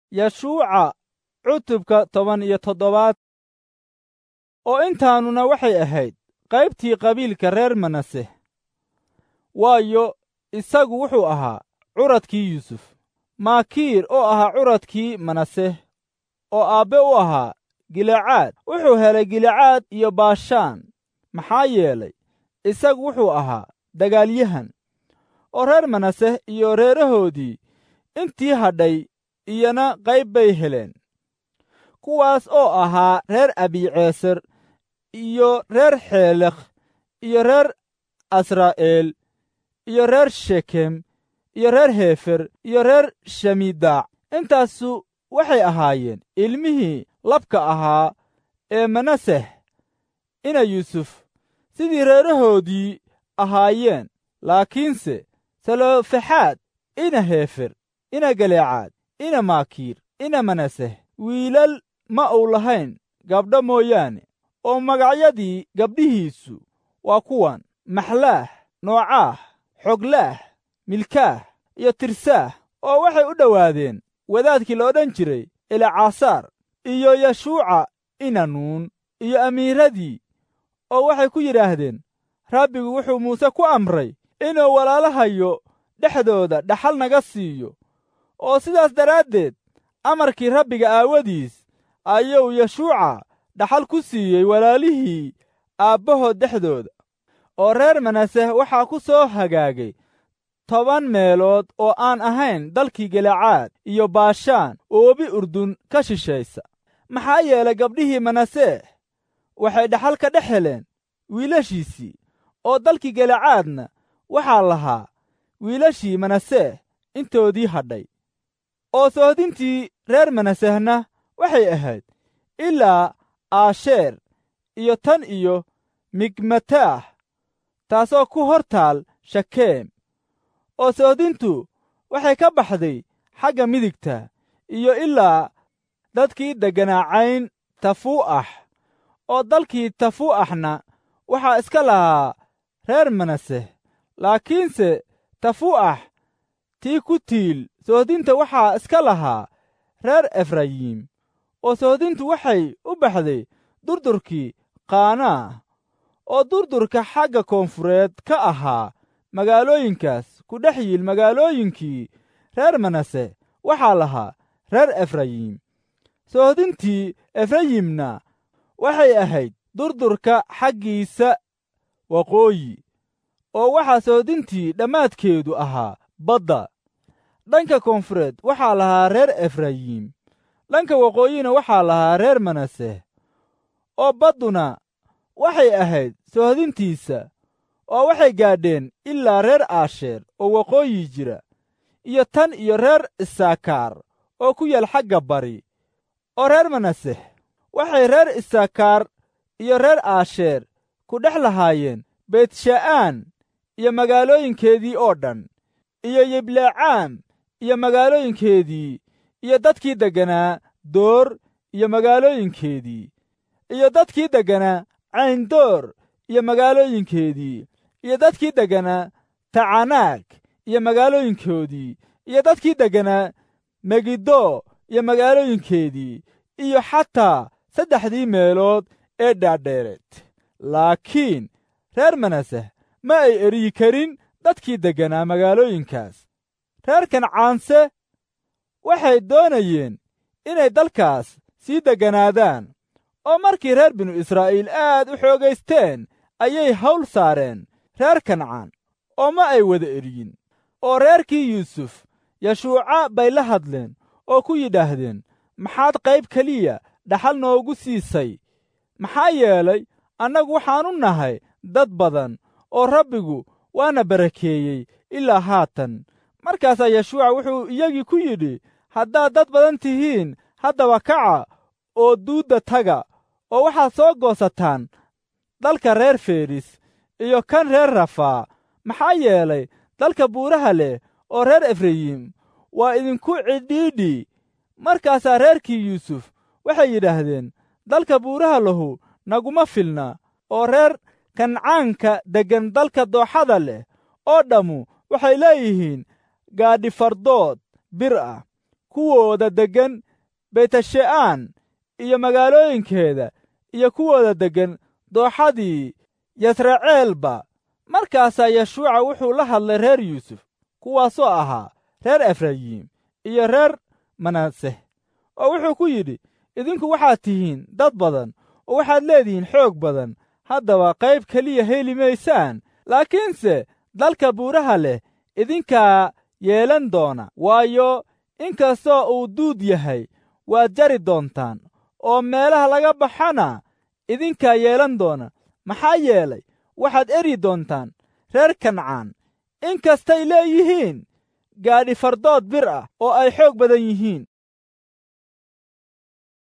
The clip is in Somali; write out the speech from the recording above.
yashuuca cutubka toban iyo toddobaad oo intaanuna waxay ahayd qaybtii qabiilka reer manase waayo isagu wuxuu ahaa curadkii yuusuf maakiir oo ahaa curadkii manase oo aabbe u ahaa gilecaad wuxuu helay gilecaad iyo baashaan maxaa yeelay isagu wuxuu ahaa dagaalyahan oo reer manase iyo reerahoodii intii hadhay iyana qayb bay heleen kuwaas oo ahaa reer abiceeser iyo reer xeelekh iyo reer asraa'eel iyo reer shekem iyo reer heefer iyo reer shamiidaac intaasu waxay ahaayeen ilmihii labka ahaa ee manaseh ina yuusuf sidii reerahoodii ahaayeen laakiinse salofexaad ina heefer ina galeecaad ina maakiir ina manaseh wiilal ma uu lahayn gabdho mooyaane oo magacyadii gabdhihiisu waa kuwan maxlaah noocaah xoglaah milkaah iyo tirsaah oo waxay u dhowaadeen wadaadkii la odhan jiray elcaasaar iyo yashuuca inanuun iyo amiiradii oo waxay ku yidhaahdeen rabbigu wuxuu muuse ku amray inuu walaalahayo dhexdooda dhaxal naga siiyo oo sidaas daraaddeed amarkii rabbiga aawadiis ayuu yashuuca dhaxal ku siiyey walaalihii aabbahood dhexdooda oo reer manaseh waxaa ku soo hagaagay toban meelood oo aan ahayn dalkii galacaad iyo baashaan oo webi urdun ka shishaysa maxaa yeelay gabdhihii manaseh waxay dhaxal ka dhex heleen wiilashiisii oo dalkii galacaadna waxaa lahaa wiilashii manaseh intoodii hadhay oo soohdintii reer manasehna waxay ahayd ilaa aasheer iyo tan iyo migmataah taasoo ku hor taal shakeem oo soohdintu waxay ka baxday xagga midigta iyo ilaa dadkii degganaacayn tafuu'ax oo dalkii tafuu'axna waxaa iska lahaa reer manaseh laakiinse tafuu'ax tii ku tiil soohdinta waxaa iska lahaa reer efrayiim oo soohdintu waxay u baxday durdurkii qaanaah oo durdurka xagga koonfureed ka ahaa magaalooyinkaas ku dhex yiil magaalooyinkii reer manase waxaa lahaa reer efrayiim soohdintii efrayimna waxay ahayd durdurka xaggiisa waqooyi oo waxaa soohdintii dhammaadkeedu ahaa badda dhanka koonfureed waxaa lahaa reer efrayiim dhanka waqooyina waxaa lahaa reer manase oo badduna waxay ahayd soohdintiisa oo waxay gaadheen ilaa reer aasheer oo waqooyi jira iyo tan iyo reer isaakaar oo ku yaal xagga bari oo reer manaseh waxay reer isaakaar iyo reer aasheer ku dhex lahaayeen beetsha'aan iyo magaalooyinkeedii oo dhan iyo yiblecaam iyo magaalooyinkeedii iyo dadkii degganaa door iyo magaalooyinkeedii iyo dadkii degganaa cayndoor iyo magaalooyinkeedii iyo dadkii degganaa tacanaag iyo magaalooyinkoodii iyo dadkii degganaa megiddo iyo magaalooyinkeedii iyo xataa saddexdii meelood ee dhaadheereed laakiin reer manaseh ma ay eryi karin dadkii degganaa magaalooyinkaas reer kancaanse waxay doonayeen inay dalkaas sii degganaadaan oo markii reer binu israa'iil aad u xoogaysteen ayay hawl saareen reer kancaan oo ma ay wada eryin oo reerkii yuusuf yashuuca bay la hadleen oo ku yidhaahdeen maxaad qayb keliya dhaxal noogu siisay maxaa yeelay annagu waxaannu nahay dad badan oo rabbigu waana barakeeyey ilaa haatan markaasaa yashuuca wuxuu iyagii ku yidhi haddaad dad badan tihiin haddaba kaca oo duudda taga oo waxaad soo goosataan dalka reer feris iyo kan reer rafaa maxaa yeelay dalka buuraha leh oo reer efrayim waa idinku cidhiidhi markaasaa reerkii yuusuf waxay yidhaahdeen dalka buuraha lahu naguma filna oo reer kancaanka deggan dalka dooxada leh oo dhammu waxay leeyihiin gaadhifardood bir ah kuwooda deggan beytashe'aan iyo magaalooyinkeeda iyo kuwooda deggan dooxadii yasraceelba markaasaa yeshuuca wuxuu la hadlay reer yuusuf kuwaasoo ahaa reer efrayiim iyo reer manaseh oo wuxuu ku yidhi idinku waxaad tihiin dad badan oo waxaad leedihiin xoog badan haddaba qayb keliya heli maysaan laakiinse dalka buuraha leh idinkaa yeelan doona waayo inkastoo uu duud yahay waad jari doontaan oo meelaha laga baxana idinkaa yeelan doona maxaa yeelay waxaad eri doontaan reer kancaan in kastay leeyihiin gaadhi fardood bir ah oo ay xoog badan yihiin